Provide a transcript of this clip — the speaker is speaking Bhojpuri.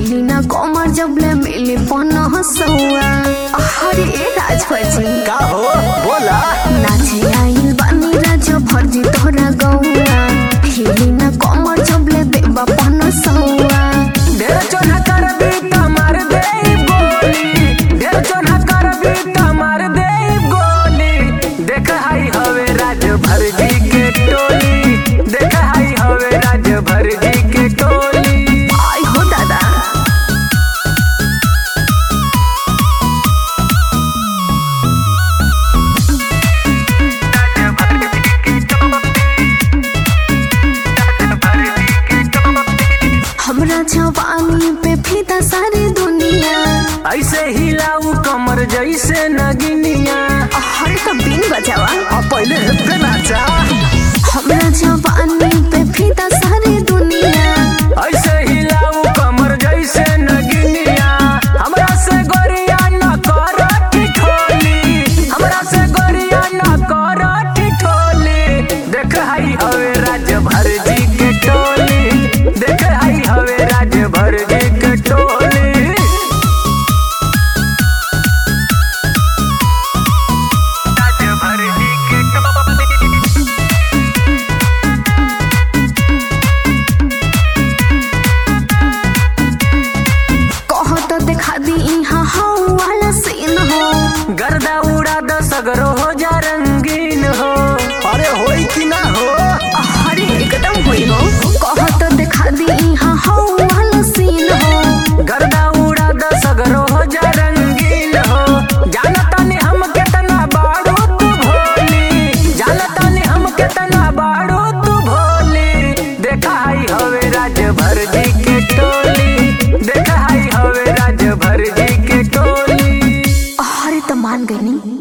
हिली ना कमर जबले मिली पन्ना सौआ अरे ए राजभजी का हो बोला नाचे आइल बानी राज भर्जी तोरा गौआ हिली ना कमर जबले देबा पन्ना सौआ ढेर चोना करबी त मार दे गोली ढेर चोना करबी त मार दे गोली देख हाई हवे राज भरजी के टोली देख हाई हवे राज भरजी के टोली आई हो दादा हमरा जवानी पे फिदा सारी दुनिया ऐसे हिलाऊ कमर जैसे नगिनिया हर तो बिन बजावा अब पहले हेपे नाचा हमरा जवानी पे फिदा सारी दुनिया ऐसे हिलाऊ कमर जैसे नगिनिया हमरा से गोरिया न कर ठिठोली हमरा से गोरिया न कर ठिठोली देख हाई हवे राज भर जी के टोली देख हाई हवे राज भर जी के टोली राज भर जी के टोली कह तो दिखा दी यहाँ हाउ वाला सीन हो गर्दा उड़ा द सगरो हो जा रंगीन हो अरे होई कि ना हो हरे एकदम हुई हो कह तो दिखा दी यहाँ हाउ वाला सीन हो गर्दा उड़ा द सगरो हो जा रंगीन हो जानता ने हम केतना बाड़ू तू भोली जानता ने हम केतना बाड़ू तू भोली देखा हाई हवे राज भर जी के टोली देखा हाई हवे राज भर जी के टोली हरे तो मान गई नी